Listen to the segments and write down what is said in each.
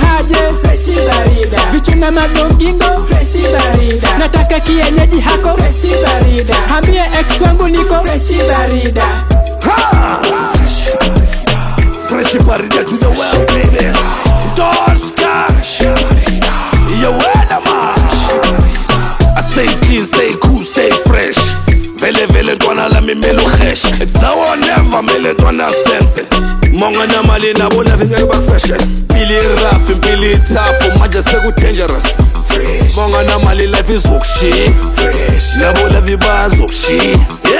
haje freshi barida vichuna magongingo freshi barida nataka kienyeji hako freshi barida hambie ex wangu niko freshi barida Fresh barida to the well, baby. Doska. You weather man. I stay clean, stay cool, stay fresh. Vele vele twana la mi melo fresh. It's now or never mele twana sense. Monga na mali na bona vinga ba fresh. Pili rough, pili tough, maja seku dangerous. Fresh. Monga na mali life is okshi. Fresh. Na bona viba zokshi.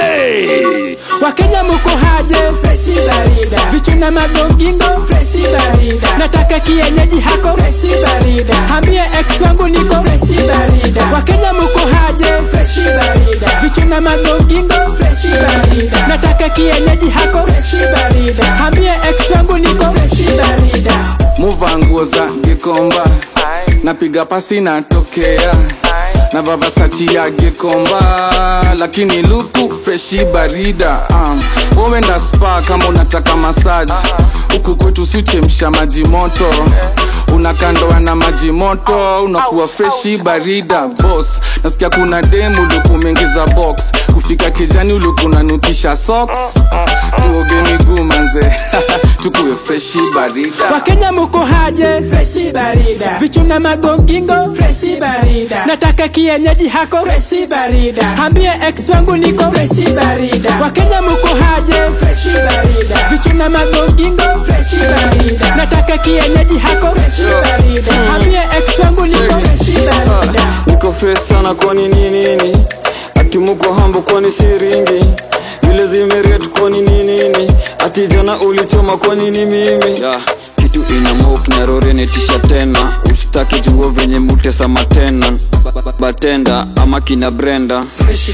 Hey. wakenya muko haje freshi barida vichuna magongingo freshi barida nataka kienyeji hako freshi barida hambie ex wangu niko freshi barida wakenya muko haje freshi barida vichuna magongingo freshi barida nataka kienyeji hako freshi barida hambie ex wangu niko freshi barida muva nguo za gikomba napiga pasi natokea na vavasachi ya gikomba lakini luku freshi barida um, wowenda spa kama unataka masaji huku kwetu sichemsha maji moto unakandoa na maji moto unakuwa freshi barida bos nasikia kuna demu luku umeingiza box kufika kijani uluku unanukisha socks tuoge miguu manze tukuwe freshi barida wakenya muko haje freshi barida vichuna magongingo freshi barida nataka kienyeji hako freshi barida hambie ex wangu niko freshi barida wakenya muko haje freshi barida vichuna magongingo freshi barida nataka kienyeji hako freshi barida hambie ex wangu niko freshi barida niko fresh sana kwani nini nini ati muko hambo kwani siringi vile zimeret kwani nini ati jana ulichoma kwani ni mimi yeah. kitu ina mok narorenetisha tena usitaki juo venye mutesa matena Ba- ba- ba- batenda ama kina brenda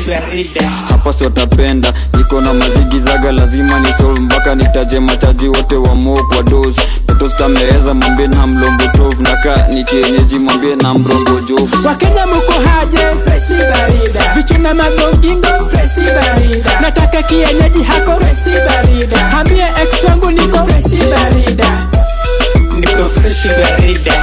hapa siwatapenda niko na mazigizaga lazima ni solve mpaka nitaje machaji wote wa mok wa dos tostameeza mwambie na mlombo tov naka ni kienyeji mwambie na mrongo jovu wakenya muko haje freshi barida vichuna magongingo freshi barida nataka kienyeji hako freshi barida hambie ex wangu niko freshi barida niko fresh barida